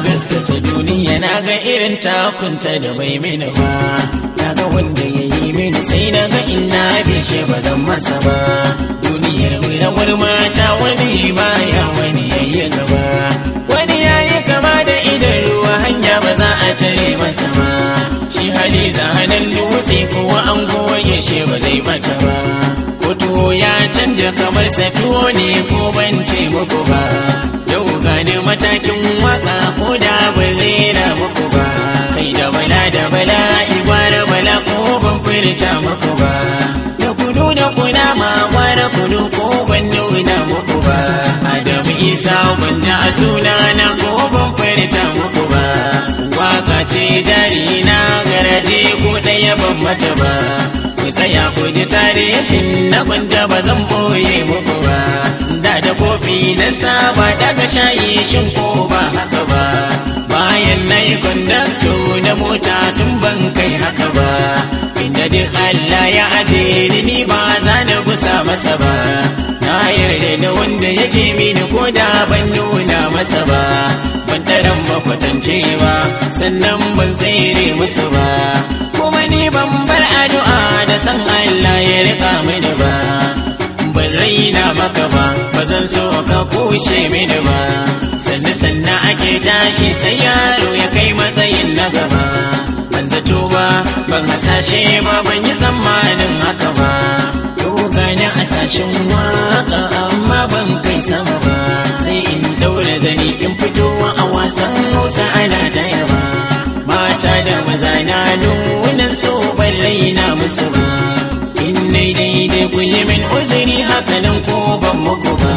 gaskata duniya na ga irin takunta da bai mini ba na ga wanda ya yi mini sai na ga ina bishe ba zan masa ba duniyar rawar mata wani baya wani yayi gaba wani yayi kama da idan ruwa hanya ba za a tare masa ba shi hali zahanan dutse kowa an goye shi ba zai bata ba ko tuwo ya canja kamar safiyo ne ko ban ce muku ba yau gane matakin waka ko da ban rera muku ba kai da bala da bala igwara bala ko ban furta muku ba da kudu da kuna ma gwara kudu ko ban nuna muku ba adamu isa ban ja suna na ko ban furta muku ba waka ce jari na garaje ko ɗaya ban mata ba ku tsaya ku ji tarihin na gwanja ba zan boye muku ba da da kofi na saba daga shayi shin ko ba haka ba bayan na yi kondakto na mota tun ban kai haka ba inda duk Allah ya aje ni ni ba za na gusa masa ba na yarda da wanda yake mini ko da ban nuna masa ba ban taran makwatance ba sannan ban tsere musu ba kuma ni ban bar addu'a da san Allah ya rika mini ba ban raina maka ba ba zan so ka kushe mini ba sannan sannan ake tashi sai yaro ya kai matsayin na gaba ban zato ba ban hasashe ba ban yi tsammanin haka ba yau gani a sashen waka amma ban kai sama ba sai in daura zani in fito a wasan hausa ana ta yaba mata da maza na nunan so ban raina musu ba in dai daidai ku yi min uzuri hakanan ko ban muku ba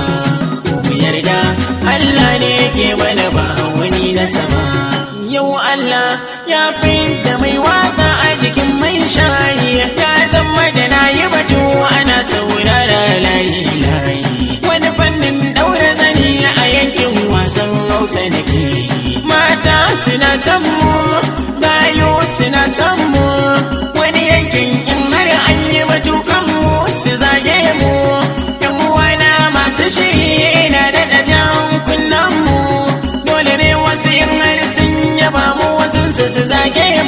ku yarda Allah ne yake mana ba wani na sama yau Allah ya fi da mai waka a jikin mai shayi ya zama da na yi batu ana saurara layi layi wani fannin daura zani a yankin wasan hausa da ke mata suna son mu gayo suna son mu wani yankin in har an yi batukan mu su zage mu yan uwana masu shiri ina da jan kunnen mu dole ne wasu in har sun yaba mu wasu su zage